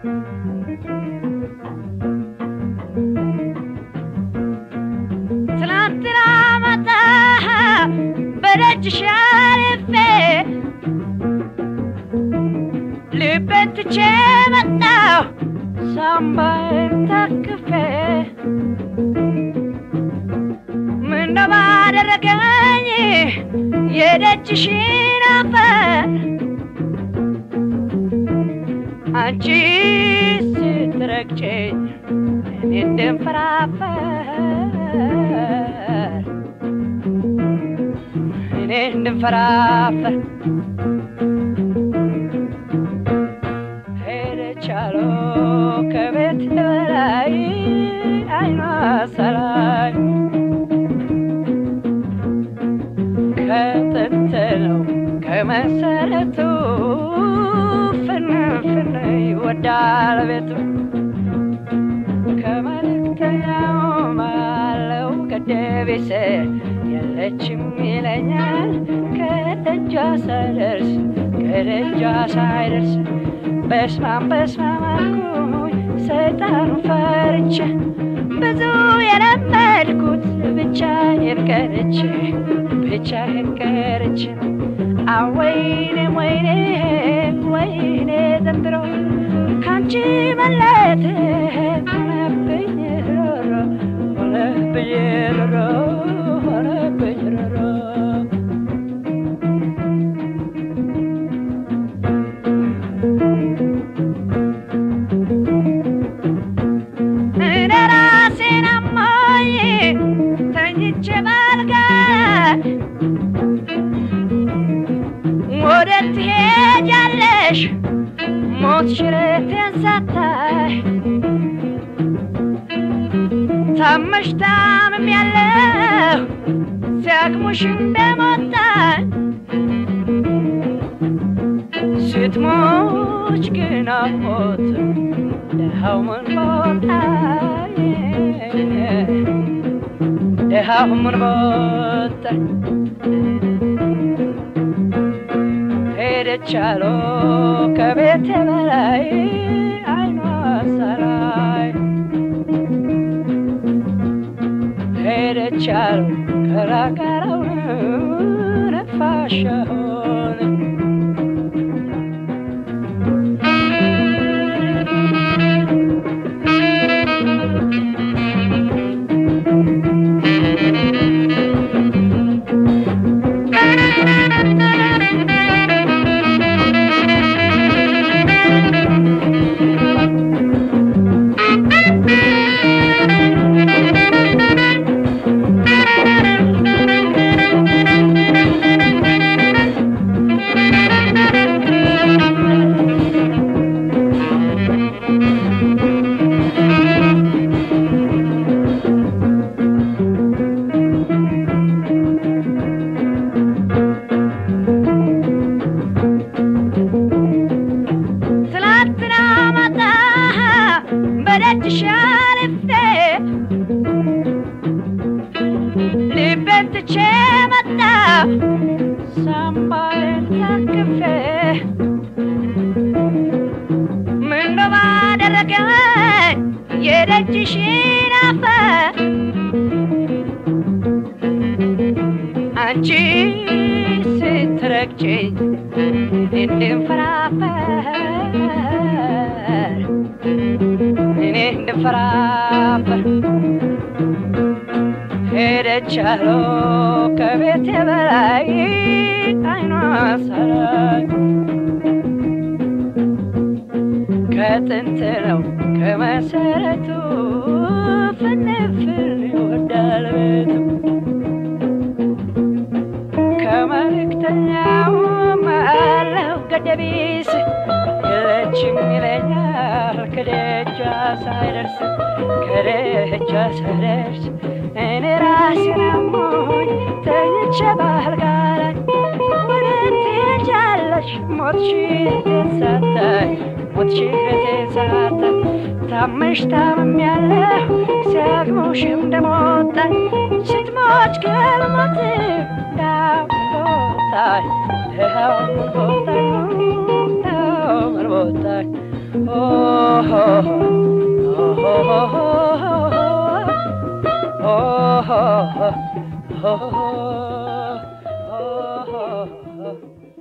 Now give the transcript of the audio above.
ትላንትና ማታ በደጅሽ አልፌ ልቤን ትቼ መጣሁ ሳምባዬን ታቅፌ ምነው ባደረገኝ የደጅሽን አፈር አንቺ ስትረግጨኝ እኔ እንድንፈራፈር እኔ እንድንፈራፈር ሄደች አሉ ከቤት በላይ አይኗ ሰላይ ከጥንት ነው ከመሰረቱ ፍንፍን ይወዳል ቤቱ ከመልእክተኛው ባለው ገደቤስ የለችም ይለኛል ከደጃ ሳይደርስ ከደጃ ሳይደርስ በስማም በስማም አልኩኝ ሰይጣኑ ፈርቼ ብዙ የለመድኩት ብቻዬን ቀርቼ ብቻዬን ቀርቼ አወይኔ ወይኔ ወይኔ ዘንድሮ ካንቺ መለየት ሆነብኝ ሮሮ ሆነብኝ ሮሮ ሆነብኝ ሮሮ እኔ ራሴን አሞኝ ተኝቼ ባልጋ ወዴት ትሄጃለሽ ሞት ሽረቴን ሳታይ ታመሽ ታምም ያለሁ ሲያቅሙሽ እንደሞታኝ ስትሞች ግን አሞት ደሃው ምን ቦታኝ ደሃው ምን ቦታኝ ሄደች አሉ ከቤት በላይ አይኗ ሰላይ ሄደች አሉ ከራቀረውን ነፋሻውን ትላንትና ማታ በደጅሽ አልፌ ልቤን ትቼ መጣሁ ሳምባዬን ታቅፌ ምነው ባደረገኝ የደጅሽን አፈር አንቺ ስትረግጭኝ እንድንፈራፈር እኔ እንድንፈራፈር ሄደች አሉ ከቤት በላይ አይኗ ሰላይ ከጥንት ነው ከመሰረቱ ፍንፍን ይወዳል ቤቱ ከመልእክተኛው አለው ገደቢስ የለችም ይለኛል ከደጃ ሳይደርስ ከደጃ ሳይደርስ እኔ ራሴን አሞኝ ተኝቼ ባልጋ ላይ ወዴት ትሄጃለሽ ሞትሽን ሳታይ ሞትሽን ሳታይ ታመሽ ታምሜያለሁ ሲያግሙሽም እንደሞታኝ ስትሞች ከልሞት ዳቦታይ ደሃው ቦታይ ደሃው ቦታይ ኦ Oh